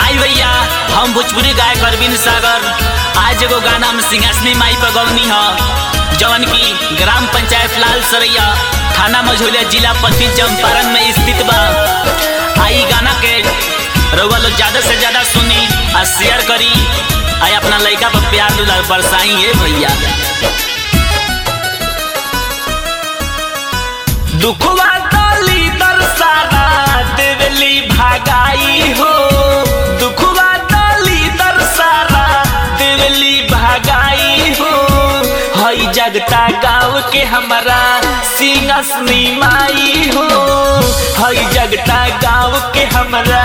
आई भैया हम भोजपुरी गायक अरविंद सागर आज एगो गाना हम सिंहासनी माई पर गौनी ह जवन की ग्राम पंचायत लाल सरैया थाना मझौलिया जिला पश्चिम चंपारण में स्थित बा आई गाना के रउआ लोग ज्यादा से ज्यादा सुनी और शेयर करी आई अपना लड़का पर प्यार दुलार बरसाई है भैया दुखवा डाली दरसारा देवली भागाई हो दुखवा डाली दरसारा देवली भागाई हो हई जगता गाँव के हमारा सिंहसनी माई हो हई जगता गाँव के हमारा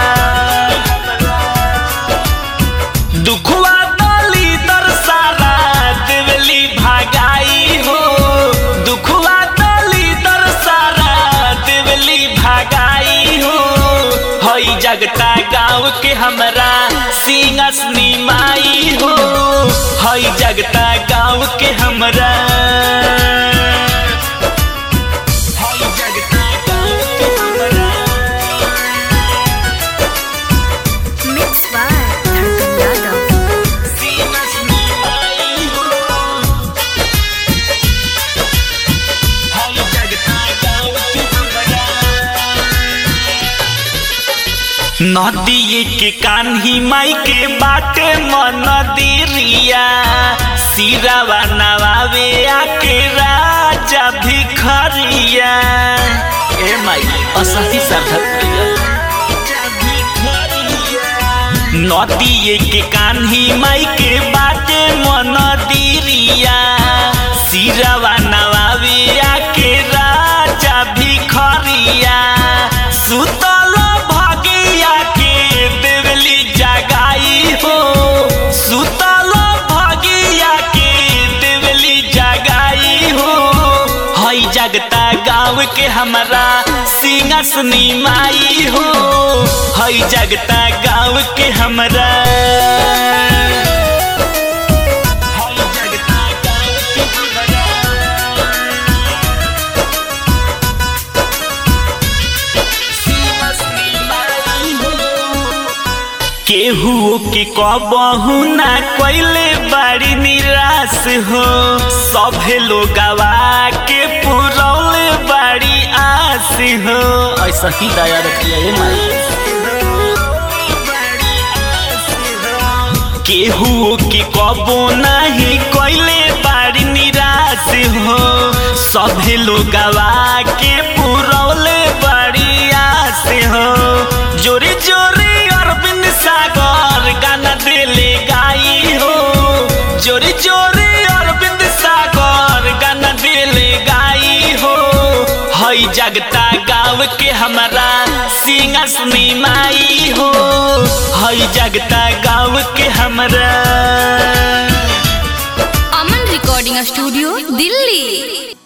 दुखवा डाली दरसारा देवली भागाई हो दुखवा डाली दरसारा देवली भागाई हो हई जगता गाँव के हमरा सिंहसनी माई हो हई जगता गाँव के हमरा हई जगता गाँव के हमरा Mixed by Dharkan Yadav. सिंहसनी माई हो हई जगता गाँव के हमरा नदी के कान्ही माई के बाटे मन दिरिया सिरावा नवावे आके राजा भिखरिया ए माई असही सार्थक नदी के कान्ही माई के बाटे मन दिरिया सिरावा नवावे आके राजा भिखरिया सुतल भगिया के देवली जगाई हो सुतल भगिया के देवली जगाई हो हई जगता गाँव के हमरा सिंहसनी माई हो हई जगता गाँव के हमरा हई जगता गाँव के हमरा केहू के कबहू ना कैले बड़ी निराश हो सभे लोग के पुरौले बड़ी आस हो ऐसा ही दया रखिए माई केहू के कबो नहीं कैले बड़ी निराश हो सभे लोग के पुरौले बड़ी आस हो जोरे जोरे अरविंद सागर गाना दिले गाई हो जोरे जोरे अरविंद सागर गाना दिले गाई हो हई जगता गाँव के हमारा सिंहसनी माई हो हई जगता गाँव के हमारा Aman Recording Studio, Delhi.